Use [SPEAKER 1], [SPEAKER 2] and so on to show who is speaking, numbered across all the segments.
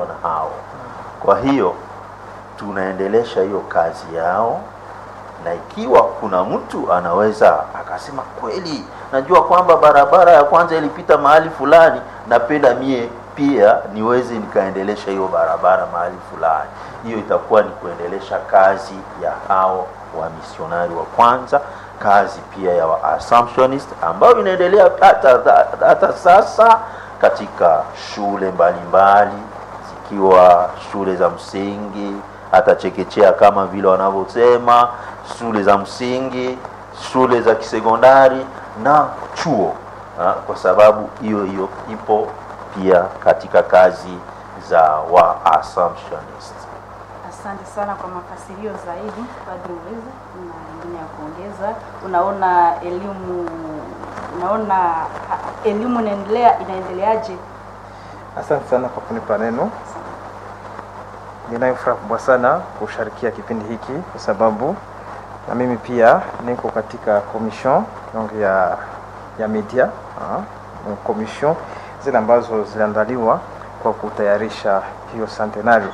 [SPEAKER 1] na hao. Kwa hiyo tunaendelesha hiyo kazi yao, na ikiwa kuna mtu anaweza akasema kweli, najua kwamba barabara ya kwanza ilipita mahali fulani, napenda mie pia niweze nikaendelesha hiyo barabara mahali fulani, hiyo itakuwa ni kuendelesha kazi ya hao wamisionari wa kwanza, kazi pia ya wa Assumptionist ambayo inaendelea hata, hata sasa katika shule mbalimbali zikiwa shule za msingi hata chekechea kama vile wanavyosema, shule za msingi, shule za kisekondari na chuo ha, kwa sababu hiyo hiyo ipo pia katika kazi za wa Assumptionist.
[SPEAKER 2] Asante sana kwa mafasirio zaidi Padri Uweza, na ingine ya kuongeza. Unaona elimu unaona ha, elimu inaendelea inaendeleaje?
[SPEAKER 3] Asante sana kwa kunipa neno. Ninayo furaha kubwa sana kusharikia kipindi hiki kwa sababu na mimi pia niko katika commission donc ya ya media uh, commission zile ambazo ziliandaliwa kwa kutayarisha hiyo centenario.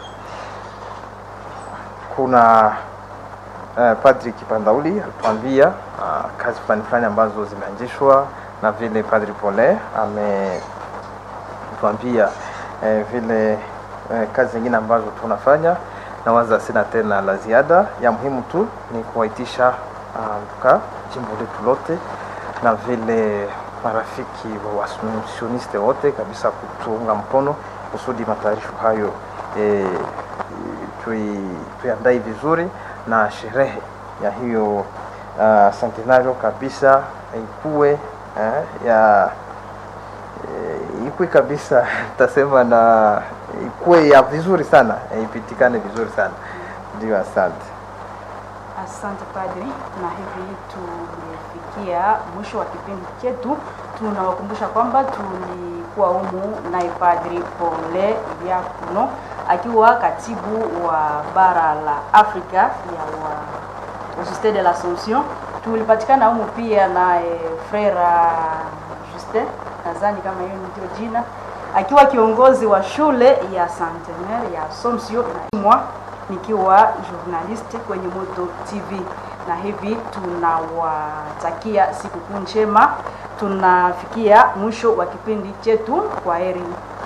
[SPEAKER 3] Kuna uh, Padri Kipandauli alituambia uh, kazi fulani fulani ambazo zimeanzishwa na vile Padri Pole ametuambia uh, vile uh, kazi zingine ambazo tunafanya na waza sina tena la ziada. Ya muhimu tu ni kuwaitisha uh, jimbo letu lote na vile marafiki wa wasioniste wote kabisa kutuunga mkono kusudi matayarisho hayo e, tuiandae vizuri na sherehe ya hiyo uh, centenario kabisa ikuwe eh, ya e, ikuwe kabisa tasema na ikuwe ya vizuri sana e, ipitikane vizuri sana ndio. Asante.
[SPEAKER 2] Asante Padri, na hivi tumefikia mwisho wa kipindi chetu. Tunawakumbusha kwamba tulikuwa humu naye Padri Pole Diakono akiwa katibu wa bara la Afrika ya wa Societe de l'Assomption. Tulipatikana humu pia naye Frera Justin, nadhani kama hiyo ndio jina, akiwa kiongozi wa shule ya Centenaire ya Assomption na nikiwa journalist kwenye Moto TV, na hivi tunawatakia sikukuu njema. Tunafikia mwisho wa kipindi chetu. Kwa heri.